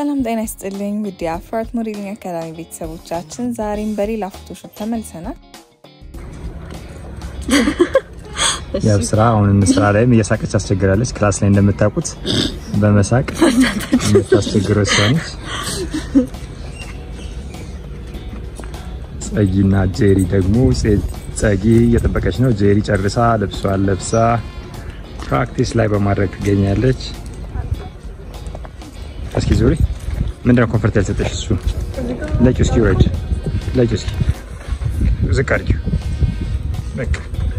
ሰላም ጤና ይስጥልኝ ውድ የአፍራት ሞዴሊንግ አካዳሚ ቤተሰቦቻችን፣ ዛሬም በሌላ ፎቶሾፕ ተመልሰናል። ያው ስራ አሁን ስራ ላይም እየሳቀች አስቸግራለች። ክላስ ላይ እንደምታውቁት በመሳቅ የምታስቸግረው እሷ ነች። ጸጊና ጄሪ ደግሞ ጸጊ እየጠበቀች ነው። ጄሪ ጨርሳ ልብሷን ለብሳ ፕራክቲስ ላይ በማድረግ ትገኛለች። እስኪ ዙሪ ምንድነው ኮንፈርት ያልሰጠሽ? እሱ ለቂው እስኪ ውረድ፣ ለቂው እስኪ ዝቅ አድርጊው። በቃ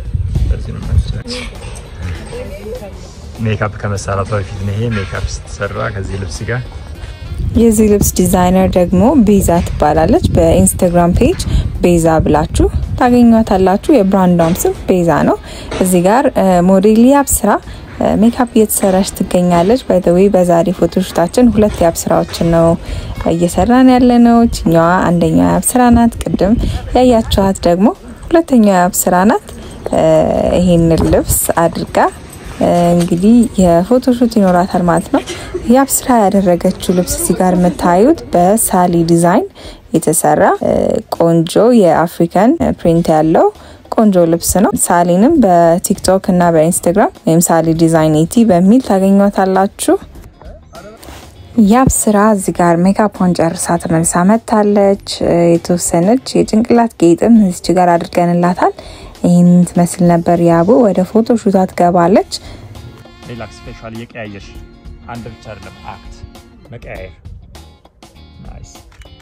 ሜካፕ ከመሰራቷ በፊት ነው ይሄ ሜካፕ ስትሰራ ከዚህ ልብስ ጋር። የዚህ ልብስ ዲዛይነር ደግሞ ቤዛ ትባላለች። በኢንስታግራም ፔጅ ቤዛ ብላችሁ ታገኟታላችሁ። የብራንዷም ስም ቤዛ ነው። እዚህ ጋር ሞዴል ያብስራ ሜካፕ እየተሰራች ትገኛለች። ባይዘዌ በዛሬ ፎቶሹታችን ሁለት የአብስራዎችን ነው እየሰራን ያለ ነው። ችኛዋ አንደኛዋ የአብስራ ናት። ቅድም ያያችኋት ደግሞ ሁለተኛዋ የአብስራ ናት። ይሄንን ልብስ አድርጋ እንግዲህ የፎቶሹት ይኖራታል ማለት ነው። የአብስራ ያደረገችው ልብስ እዚህ ጋር የምታዩት በሳሊ ዲዛይን የተሰራ ቆንጆ የአፍሪካን ፕሪንት ያለው ቆንጆ ልብስ ነው። ሳሊንም በቲክቶክ እና በኢንስታግራም ወይም ሳሊ ዲዛይን ኤቲ በሚል ታገኟታላችሁ። ያብ ስራ እዚህ ጋር ሜካፖን ጨርሳ ተመልሳ መታለች። የተወሰነች የጭንቅላት ጌጥም እዚች ጋር አድርገንላታል። ይህን ትመስል ነበር ያቡ። ወደ ፎቶ ሹታ ትገባለች። ሪላክስ ፌሻል እየቀያየሽ አንድ ብቻ አይደለም አክት መቀያየር ናይስ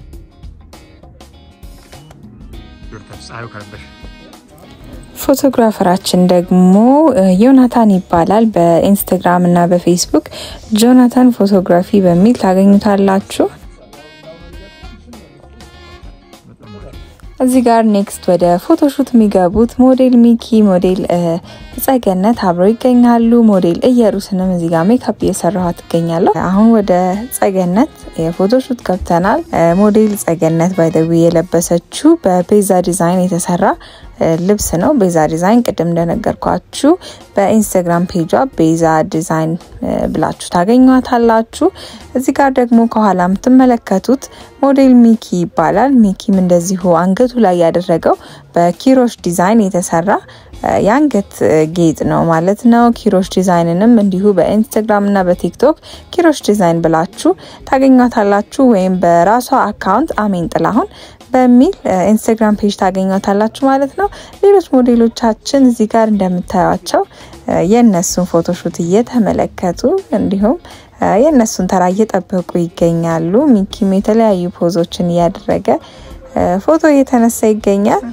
ፀሐዩ ከነበሽ ፎቶግራፈራችን ደግሞ ዮናታን ይባላል። በኢንስታግራም እና በፌስቡክ ጆናታን ፎቶግራፊ በሚል ታገኙታላችሁ። እዚህ ጋር ኔክስት ወደ ፎቶሹት የሚገቡት ሞዴል ሚኪ፣ ሞዴል ጸገነት አብረው ይገኛሉ። ሞዴል እየሩስንም እዚህ ጋር ሜካፕ እየሰራኋት ትገኛለሁ። አሁን ወደ ጸገነት የፎቶሹት ገብተናል። ሞዴል ጸገነት ባይደዊ የለበሰችው በቤዛ ዲዛይን የተሰራ ልብስ ነው። ቤዛ ዲዛይን ቅድም እንደነገርኳችሁ በኢንስታግራም ፔጇ ቤዛ ዲዛይን ብላችሁ ታገኟታላችሁ። እዚህ ጋር ደግሞ ከኋላ የምትመለከቱት ሞዴል ሚኪ ይባላል። ሚኪም እንደዚሁ አንገቱ ላይ ያደረገው በኪሮሽ ዲዛይን የተሰራ የአንገት ጌጥ ነው ማለት ነው። ኪሮሽ ዲዛይንንም እንዲሁ በኢንስታግራም እና በቲክቶክ ኪሮሽ ዲዛይን ብላችሁ ታገኟታላችሁ። ወይም በራሷ አካውንት አሜን ጥላሁን በሚል ኢንስታግራም ፔጅ ታገኟታላችሁ ማለት ነው። ሌሎች ሞዴሎቻችን እዚህ ጋር እንደምታዩቸው የእነሱን ፎቶሹት እየተመለከቱ እንዲሁም የእነሱን ተራ እየጠበቁ ይገኛሉ። ሚኪም የተለያዩ ፖዞችን እያደረገ ፎቶ እየተነሳ ይገኛል።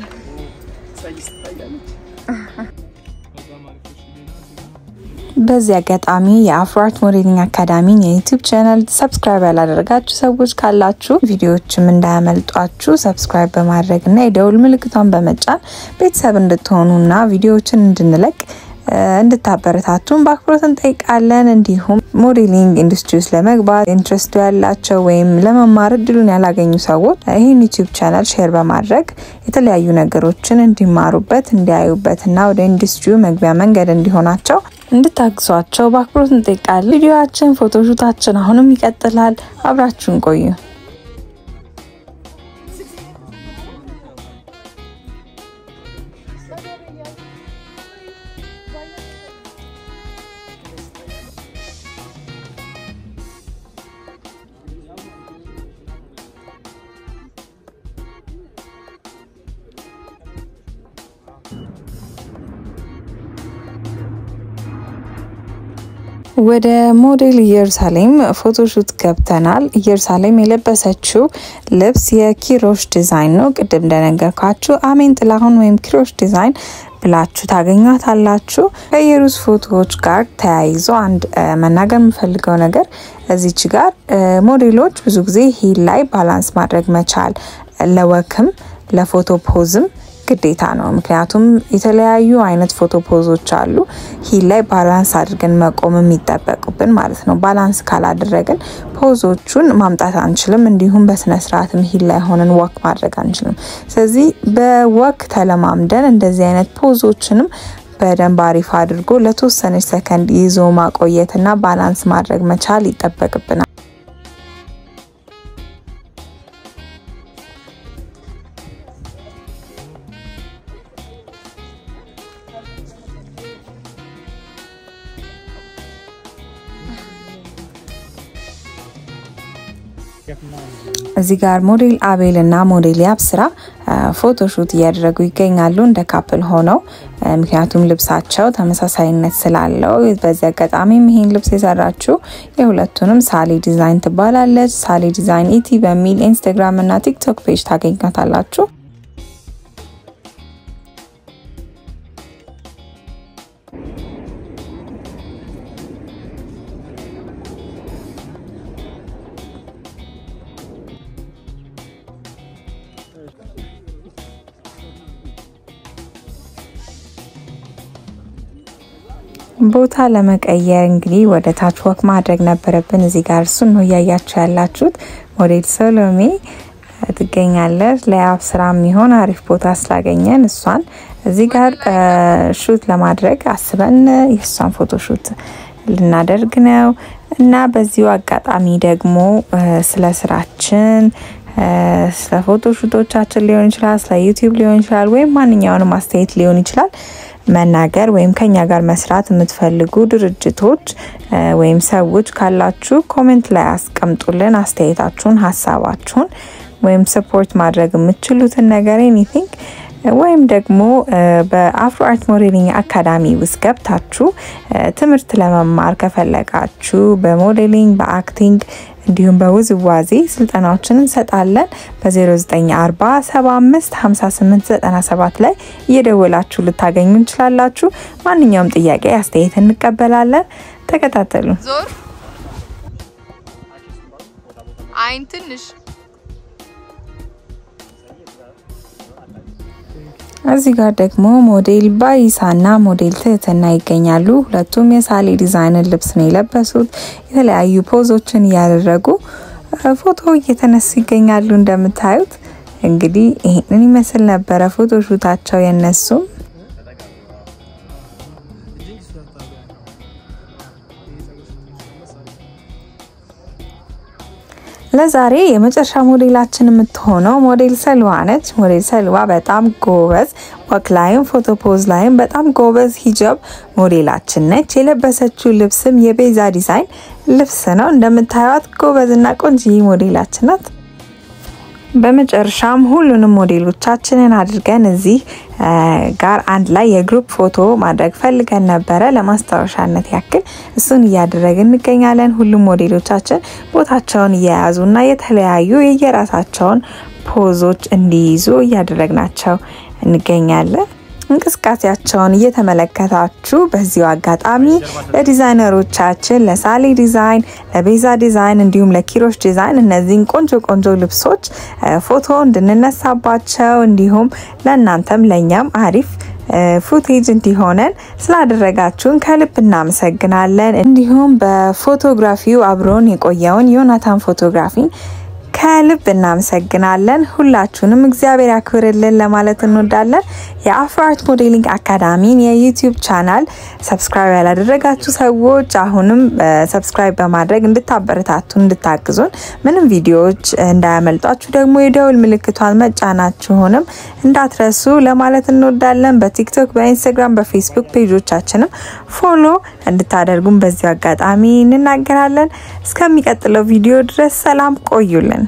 በዚህ አጋጣሚ የአፍራት ሞዴሊንግ አካዳሚን የዩቲዩብ ቻናል ሰብስክራይብ ያላደረጋችሁ ሰዎች ካላችሁ ቪዲዮዎችም እንዳያመልጧችሁ ሰብስክራይብ በማድረግ እና የደውል ምልክቷን በመጫን ቤተሰብ እንድትሆኑና ቪዲዮዎችን እንድንለቅ እንድታበረታቱን በአክብሮት እንጠይቃለን። እንዲሁም ሞዴሊንግ ኢንዱስትሪ ውስጥ ለመግባት ኢንትረስቱ ያላቸው ወይም ለመማር እድሉን ያላገኙ ሰዎች ይህን ዩቲዩብ ቻናል ሼር በማድረግ የተለያዩ ነገሮችን እንዲማሩበት እንዲያዩበትና ወደ ኢንዱስትሪው መግቢያ መንገድ እንዲሆናቸው እንድታግሷቸው በአክብሮት እንጠይቃለን። ቪዲዮችን ፎቶሹታችን አሁንም ይቀጥላል። አብራችሁን ቆዩ። ወደ ሞዴል ኢየሩሳሌም ፎቶሹት ገብተናል። ኢየሩሳሌም የለበሰችው ልብስ የኪሮሽ ዲዛይን ነው። ቅድም እንደነገርኳችሁ አሜን ጥላሁን ወይም ኪሮሽ ዲዛይን ብላችሁ ታገኟታላችሁ። ከኢየሩስ ፎቶዎች ጋር ተያይዞ አንድ መናገር የምፈልገው ነገር እዚች ጋር ሞዴሎች ብዙ ጊዜ ሂል ላይ ባላንስ ማድረግ መቻል ለወክም ለፎቶ ፖዝም ግዴታ ነው። ምክንያቱም የተለያዩ አይነት ፎቶ ፖዞች አሉ። ሂል ላይ ባላንስ አድርገን መቆም የሚጠበቁብን ማለት ነው። ባላንስ ካላደረግን ፖዞቹን ማምጣት አንችልም። እንዲሁም በስነ ስርዓትም ሂል ላይ ሆነን ወክ ማድረግ አንችልም። ስለዚህ በወክ ተለማምደን እንደዚህ አይነት ፖዞችንም በደንብ አሪፍ አድርጎ ለተወሰነች ሰከንድ ይዞ ማቆየትና ባላንስ ማድረግ መቻል ይጠበቅብናል። እዚህ ጋር ሞዴል አቤል እና ሞዴል ያብስራ ፎቶሹት እያደረጉ ይገኛሉ እንደ ካፕል ሆነው ምክንያቱም ልብሳቸው ተመሳሳይነት ስላለው። በዚህ አጋጣሚም ይህን ልብስ የሰራችው የሁለቱንም ሳሊ ዲዛይን ትባላለች። ሳሊ ዲዛይን ኢቲ በሚል ኢንስታግራም እና ቲክቶክ ፔጅ ታገኛታላችሁ። ቦታ ለመቀየር እንግዲህ ወደ ታች ወክ ማድረግ ነበረብን። እዚህ ጋር እሱን ነው እያያችሁ ያላችሁት። ሞዴል ሰሎሜ ትገኛለች። ለያብ ስራ የሚሆን አሪፍ ቦታ ስላገኘን እሷን እዚህ ጋር ሹት ለማድረግ አስበን የእሷን ፎቶ ሹት ልናደርግ ነው እና በዚሁ አጋጣሚ ደግሞ ስለ ስራችን ስለ ፎቶ ሹቶቻችን ሊሆን ይችላል፣ ስለ ዩቲዩብ ሊሆን ይችላል፣ ወይም ማንኛውንም አስተያየት ሊሆን ይችላል መናገር ወይም ከኛ ጋር መስራት የምትፈልጉ ድርጅቶች ወይም ሰዎች ካላችሁ ኮሜንት ላይ አስቀምጡልን። አስተያየታችሁን፣ ሀሳባችሁን ወይም ሰፖርት ማድረግ የምትችሉትን ነገር ኤኒቲንግ ወይም ደግሞ በአፍሮ አርት ሞዴሊንግ አካዳሚ ውስጥ ገብታችሁ ትምህርት ለመማር ከፈለጋችሁ በሞዴሊንግ በአክቲንግ እንዲሁም በውዝዋዜ ስልጠናዎችን እንሰጣለን። በ0940 75 58 97 ላይ እየደወላችሁ ልታገኙ እንችላላችሁ። ማንኛውም ጥያቄ አስተያየት እንቀበላለን። ተከታተሉ። ዞር አይን ትንሽ እዚህ ጋር ደግሞ ሞዴል ባይሳና ሞዴል ትህትና ይገኛሉ። ሁለቱም የሳሌ ዲዛይንን ልብስ ነው የለበሱት። የተለያዩ ፖዞችን እያደረጉ ፎቶ እየተነሱ ይገኛሉ። እንደምታዩት እንግዲህ ይህንን ይመስል ነበረ ፎቶ ሹታቸው የነሱም ለዛሬ የመጨረሻ ሞዴላችን የምትሆነው ሞዴል ሰልዋ ነች። ሞዴል ሰልዋ በጣም ጎበዝ ወክ ላይም ፎቶ ፖዝ ላይም በጣም ጎበዝ ሂጃብ ሞዴላችን ነች። የለበሰችው ልብስም የቤዛ ዲዛይን ልብስ ነው። እንደምታዩት ጎበዝና ቆንጂዬ ሞዴላችን ናት። በመጨረሻም ሁሉንም ሞዴሎቻችንን አድርገን እዚህ ጋር አንድ ላይ የግሩፕ ፎቶ ማድረግ ፈልገን ነበረ። ለማስታወሻነት ያክል እሱን እያደረግን እንገኛለን። ሁሉም ሞዴሎቻችን ቦታቸውን እየያዙና የተለያዩ የየራሳቸውን ፖዞች እንዲይዙ እያደረግናቸው እንገኛለን። እንቅስቃሴያቸውን እየተመለከታችሁ በዚሁ አጋጣሚ ለዲዛይነሮቻችን ለሳሌ ዲዛይን፣ ለቤዛ ዲዛይን እንዲሁም ለኪሮሽ ዲዛይን እነዚህን ቆንጆ ቆንጆ ልብሶች ፎቶ እንድንነሳባቸው እንዲሁም ለእናንተም ለእኛም አሪፍ ፉቴጅ እንዲሆነን ስላደረጋችሁን ከልብ እናመሰግናለን። እንዲሁም በፎቶግራፊው አብሮን የቆየውን ዮናታን ፎቶግራፊን ከልብ እናመሰግናለን። ሁላችሁንም እግዚአብሔር ያክብርልን ለማለት እንወዳለን። የአፍሮ አርት ሞዴሊንግ አካዳሚን የዩቲዩብ ቻናል ሰብስክራይብ ያላደረጋችሁ ሰዎች አሁንም ሰብስክራይብ በማድረግ እንድታበረታቱን እንድታግዙን፣ ምንም ቪዲዮዎች እንዳያመልጧችሁ ደግሞ የደውል ምልክቷን መጫናችሁንም እንዳትረሱ ለማለት እንወዳለን። በቲክቶክ፣ በኢንስታግራም፣ በፌስቡክ ፔጆቻችንም ፎሎ እንድታደርጉን በዚሁ አጋጣሚ እንናገራለን። እስከሚቀጥለው ቪዲዮ ድረስ ሰላም ቆዩልን።